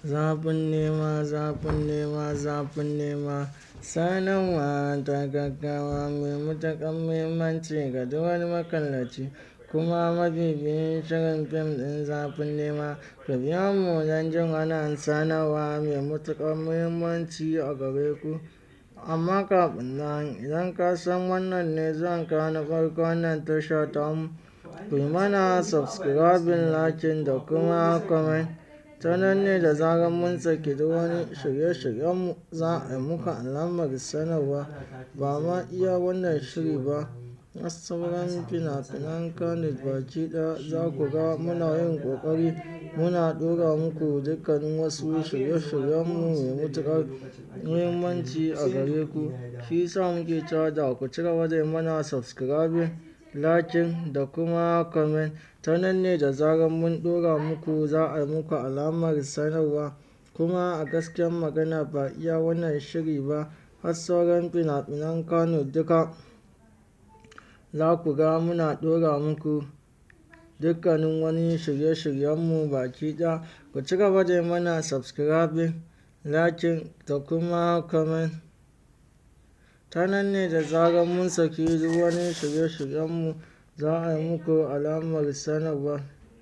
Zafin nema, zafin nema, zafin nema. Sanarwa ta gaggawa mai matuƙar muhimmanci ga duk wani makallaci kuma mabibiyin shirin fim ɗin zafin nema. Ku biyo mu don jin wannan sanarwa mai matuƙar muhimmanci a gare ku. Amma kafin nan, idan ka san wannan ne zuwan ka na farko wannan tasha tamu, ku yi mana subscribing, liking da kuma comment. Ta nan ne da zarar mun saki duk wani shirye-shiryenmu za a yi muku alamar sanarwa. Ba ma iya wannan shiri ba, har sauran fina-finan Kannywood baki ɗaya za ku ga muna yin ƙoƙari muna ɗora muku dukkanin wasu shirye-shiryenmu mai matuƙar muhimmanci a gare ku. Shi ya sa muke cewa da ku cigaba da yi mana subscribing, liking da kuma comment. Ta nan ne da zarar mun ɗora muku za a yi muku alamar sanarwa. Kuma a gaskiyar magana ba iya wannan shiri ba, har sauran fina-finan Kannywood duka za ku ga muna ɗora muku dukkanin wani shirye-shiryenmu baki ɗaya. Ku cigaba da yi mana subscribing, liking da kuma comment. Ta nan ne da zarar mun saki duk wani shirye-shiryenmu za a yi muku alamar sanarwa.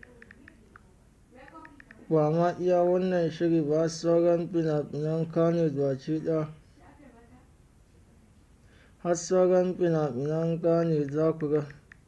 Ba ma iya wannan shiri ba har sauran fina-finan Kannywood baki ɗaya. Har sauran fina-finan Kannywood za ku ga.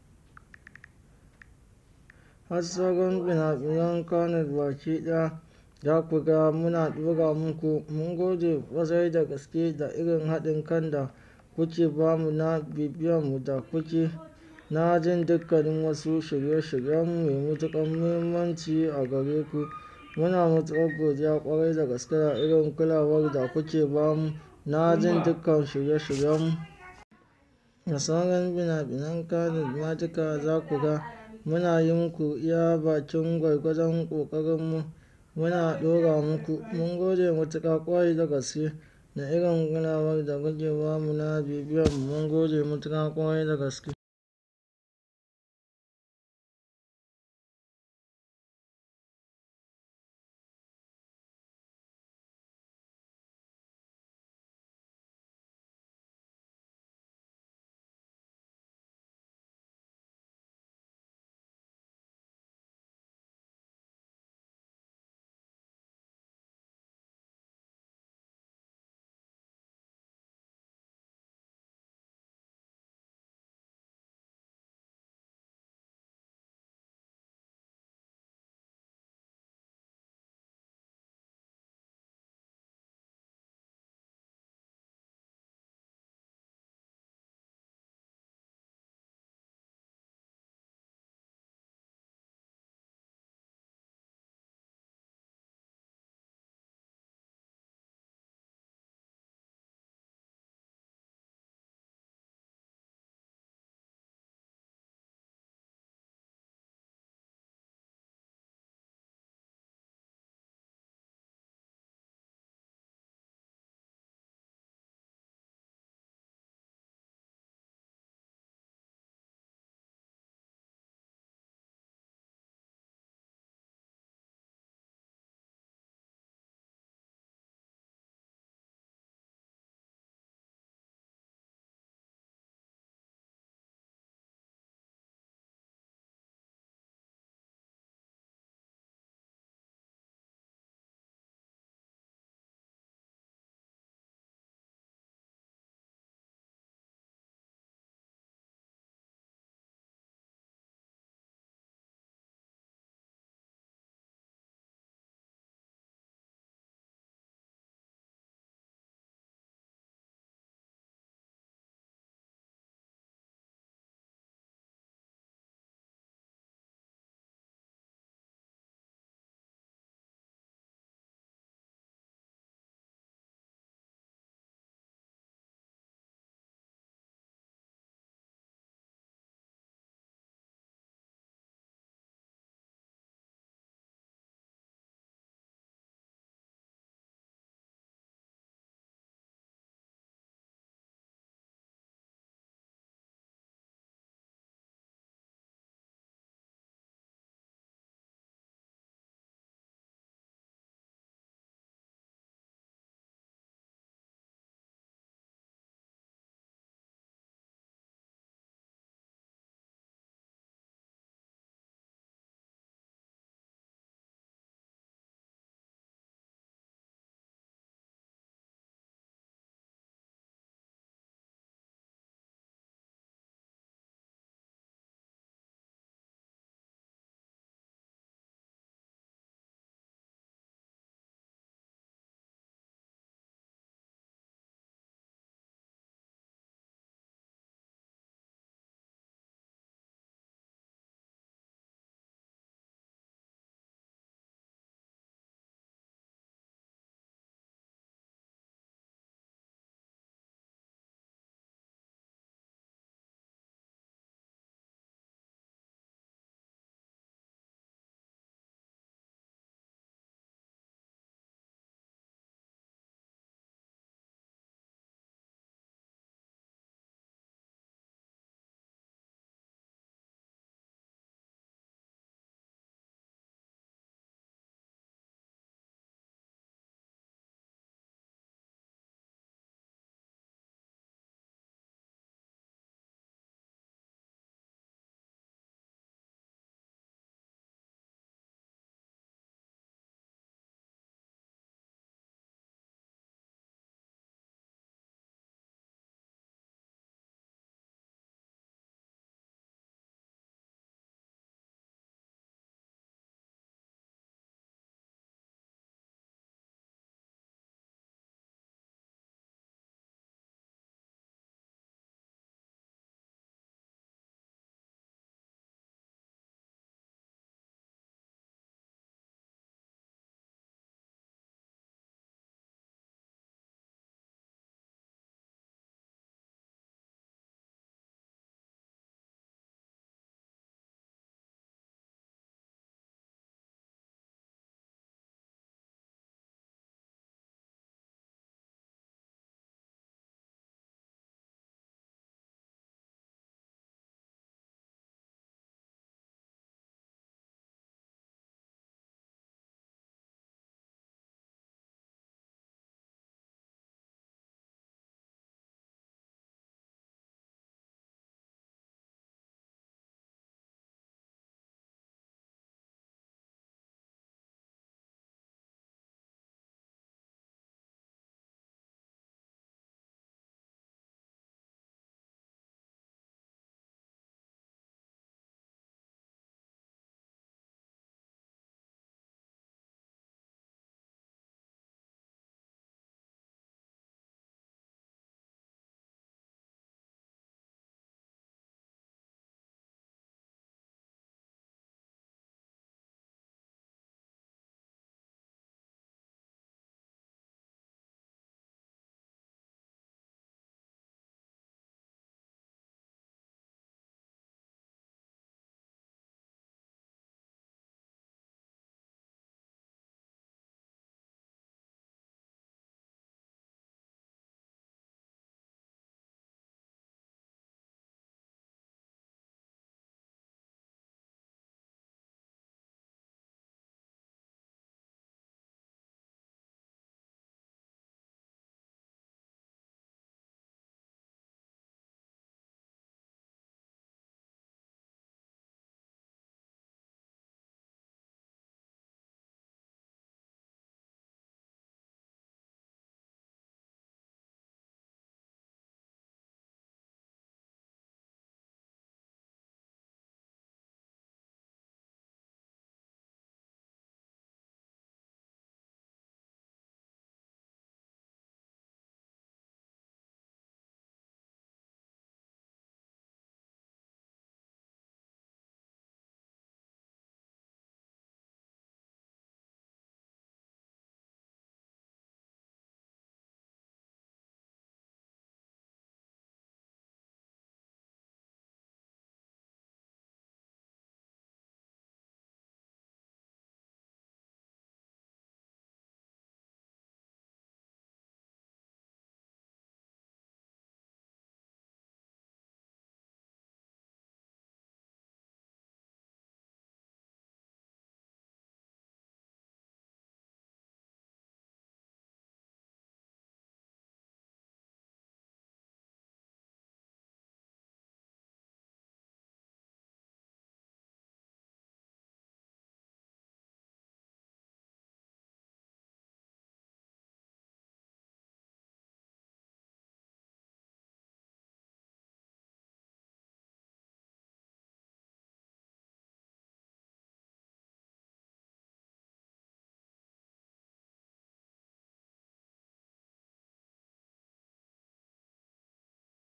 Har sauran fina-finan Kannywood baki ɗaya za ku ga muna ɗora muku. Mun gode ƙwarai da gaske da irin haɗin kan da kuke ba mu na bibiyanmu da kuke na jin dukkanin wasu shirye-shiryenmu mai matuƙar muhimmanci a gare ku. Muna matuƙar godiya ƙwarai da gaske da irin kulawar da kuke ba mu na jin dukkan shirye-shiryenmu. Da sauran fina-finan Kannywood ma duka za ku ga muna yi muku iya bakin gwargwadon ƙoƙarinmu muna ɗora muku. Mun gode matuƙa ƙwarai da gaske da irin kulawar da kuke ba mu na bibiyanmu. Mun gode matuƙa ƙwarai da gaske.